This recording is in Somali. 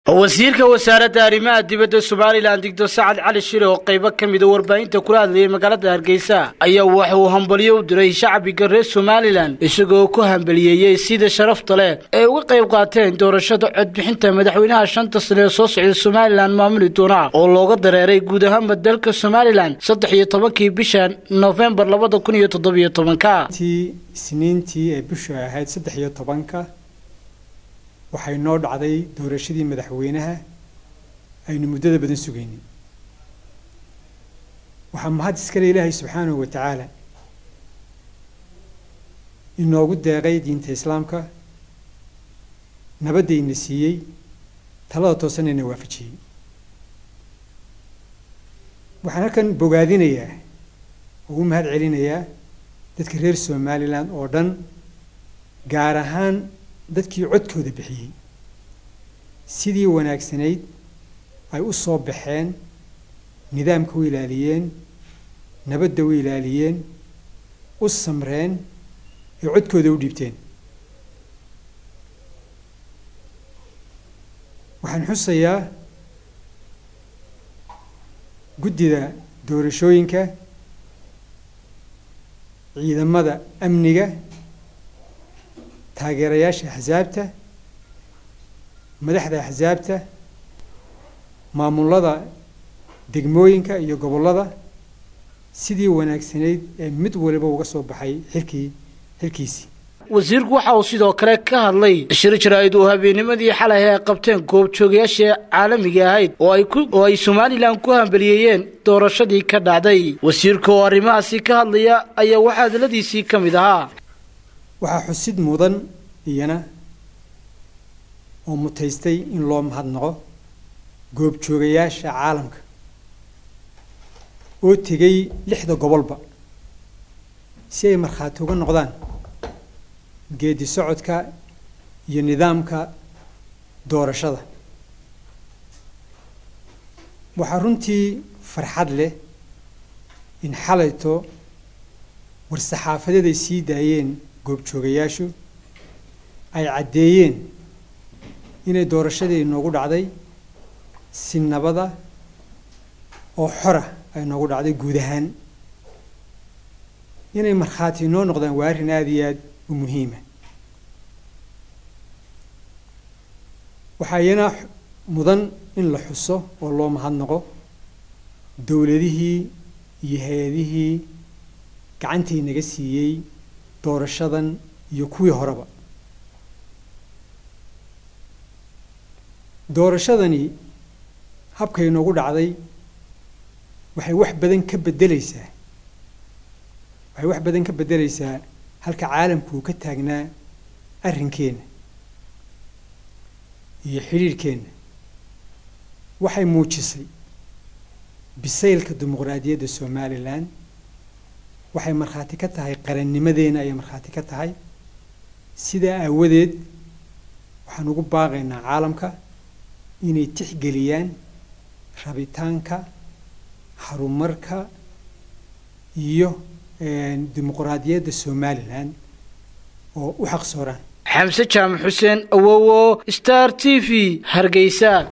wasiirka wasaaradda arrimaha dibadda somalilan digtor sacad cali shire oo qaybo ka mida warbaahinta kula hadlayay magaalada hargeysa ayaa waxa uu hambalyo u diray shacbiga reer somalilan isagoo ku hambaliyeeyey sida sharafta leh ay uga qayb qaateen doorashada codbixinta madaxweynaha shanta sane ee soo socda somalilan maamuli doona oo looga dareeray guud ahaanba dalka somalilan saddex iyo tobankii bisha nofembar labada kun iyo toddobiyo tobanka isniintii ee bishu ahayd saddex iyo tobanka waxay noo dhacday doorashadii madaxweynaha aynu muddada badan sugaynay waxaa mahad iskale ilaahay subxaanahu wa tacaala inoogu deeqay diinta islaamka nabaddayna siiyey talada toosanayna waafajiyey waxaan halkan bogaadinayaa oo u mahad celinayaa dadka reer somalilan oo dhan gaar ahaan dadkii codkooda bixiyey sidii wanaagsanayd ay u soo baxeen nidaamka u ilaaliyeen nabadda u ilaaliyeen u samreen ee codkooda u dhiibteen waxaan xusayaa guddida doorashooyinka ciidamada amniga taageerayaasha axsaabta madaxda axsaabta maamulada degmooyinka iyo gobollada sidii wanaagsanayd ee mid waliba uga soo baxay xilkii xilkiisii wasiirku waxa uu sidoo kale ka hadlay shir jaraa'id uu habeennimadii xalay ay qabteen goobjoogayaasha caalamiga ahayd oo ay ku oo ay somalilan ku hambaliyeeyeen doorashadii ka dhacday wasiirka oo arrimahaasi ka hadlaya ayaa waxaa hadaladiisii ka mid ahaa waxaa xusid mudan iyana oo mutaystay in loo mahadnaqo goobjoogayaasha caalamka oo tegay lixda gobolba si ay markhaati uga noqdaan geedi socodka iyo nidaamka doorashada waxaa runtii farxad leh in xalayto war-saxaafadeed ay sii daayeen goobjoogayaashu ay caddeeyeen inay doorashadii noogu dhacday si nabada oo xora ay noogu dhacday guud ahaan inay markhaati noo noqdaan waa arrin aada iyo aada u muhiima waxaa iyana mudan in la xuso oo loo mahadnaqo dowladihii iyo hay-adihii gacantii naga siiyey doorashadan iyo kuwii horeba doorashadani habkay noogu dhacday waxay wax badan ka beddelaysaa waxay wax badan ka beddelaysaa halka caalamku uu ka taagnaa arrinkeenna iyo xidhiirhkeenna waxay muujisay bisaylka dimuqraadiyadda somalilan waxay markhaati ka tahay qarannimadeena ayay markhaati ka tahay sidaa aawadeed waxaan ugu baaqaynaa caalamka inay tixgeliyaan rabitaanka horumarka iyo dimuqraadiyadda somalilan oo u xaqsooraan xamse jaamac xuseen awowo star t v hargeysa